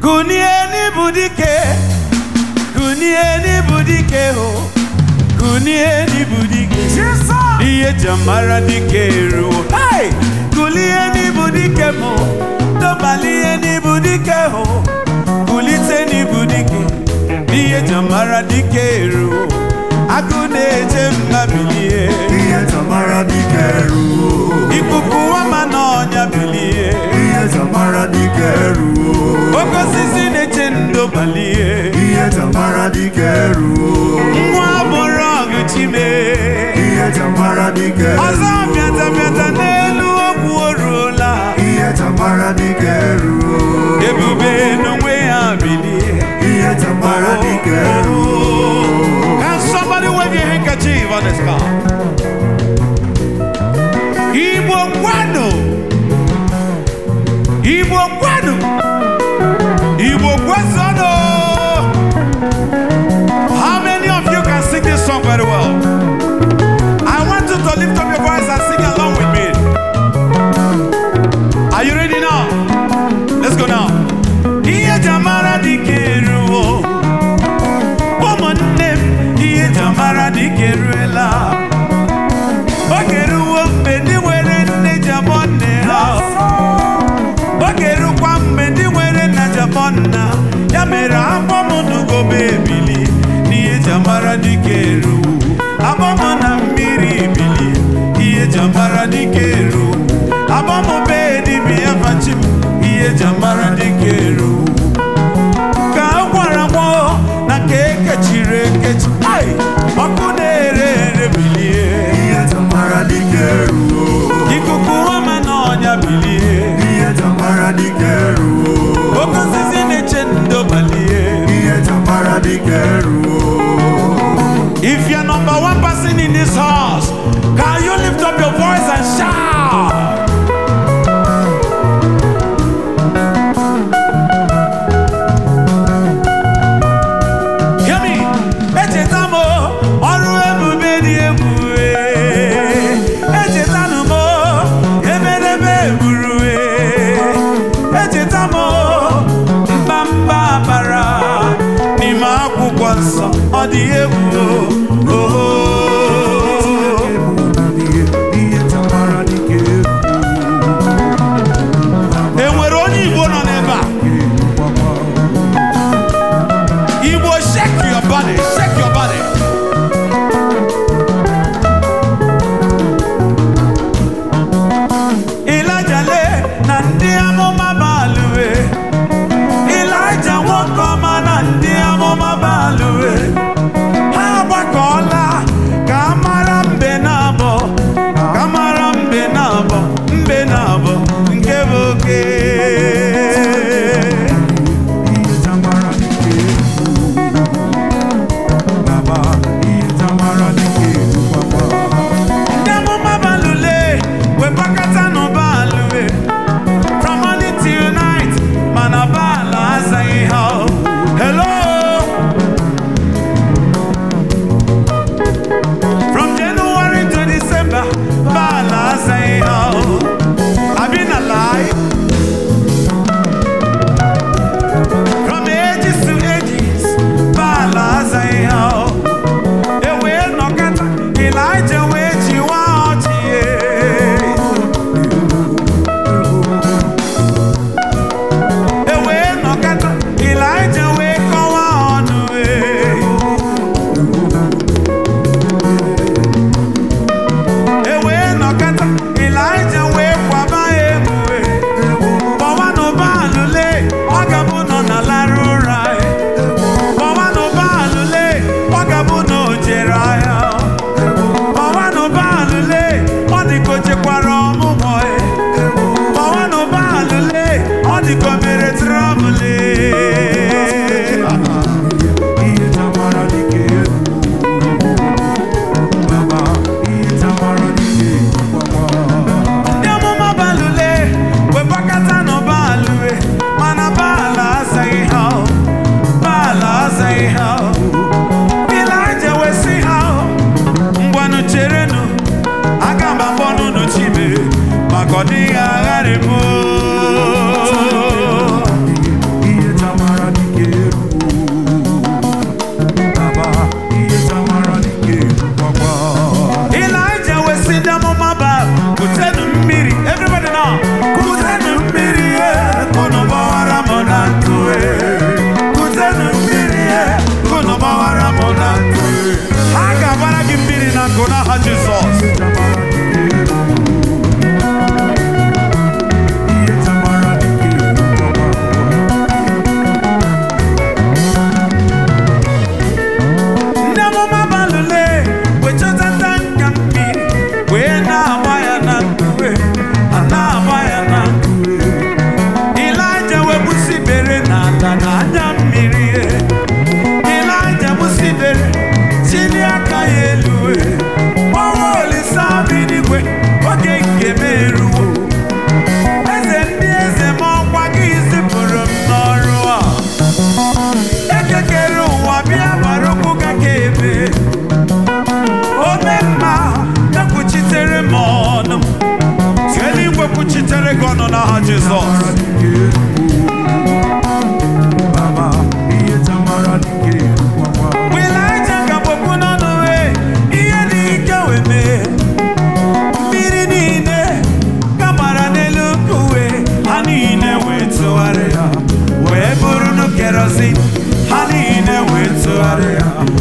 kunie n'ibu dike kunie n'ibu dike o kunie n'ibu dike ihe ji mara dike eruo Hey! kulie n'ibu dike mụ dọbali ihe n'ibu dike o kulite n'ibu dike ihe ji mara dike eruo agụ na-eje mma bilie ihe tamara dike ruo ikuku wama n'ọnya bilie ihe tamara dike ruo oke osisi na-eche ndo balie ihe tamara dike ruo nwa bụrụ ọgụ chime ihe tamara dike ọzọ ruo bịata bịata n'elu okwu o ruola ihe tamara dike ruo ebube n'onwe ya bilie ihe tamara dike ruo Can somebody wave your handkerchief on this car? Igbo kwanu! Igbo kwanu! Igbo kwesano! How many of you can sing this song very well? I want you to lift up your voice and sing along with me. Are you ready now? Let's go now. Ihe jamara dike ruo. ụmụnne m ihe jamara dịka eruela oge ruo mgbe ndị nwere nne jabọ nne ha oge rukwa mgbe ndị nwere nna jabọ nna ya mere akpọm n'ugobe ebili n'ihe jamara dịka eruo akpọm na mmiri ebili ihe jamara dịka eruo akpọm be dibịa fachim ihe jamara dịka eruo ka a gwara gbọ na ka ekechiri ekechi ai ọkụ na-ere ere bilie ihe tamara dike ruo ikuku ọma na ọnya bilie ihe tamara dike ruo oke osisi na-eche ndo balie ihe tamara dike ruo if you are number one person in this house can you lift up your voice and shout Hear me. Echeta m ọrụ ebube dị ebube. Echeta m ebedebe egburu. Echeta m mbamba bara n'ime akwụkwọ nsọ ọ dị egwu. Oh. ihe tamara dike E nwere onye Igbo nọ n'ebe a? Igbo shake your body, shake your body. Ịlaja le na ndị amụma balụwe. Ịlaja nwoke ọma na ndị amụma balụwe. Ha Jesus. tamara dike eruo baba ihe tamara dike erukwakwa Mgbe Ịlaịja gabokwu n'ọnụ wee, ihe dị ike wee mee. Mmiri niile gabara n'elu nkuwe, ha niile wee tụgharịa, wee bụrụ kerozin, ha niile wee tụgharịa,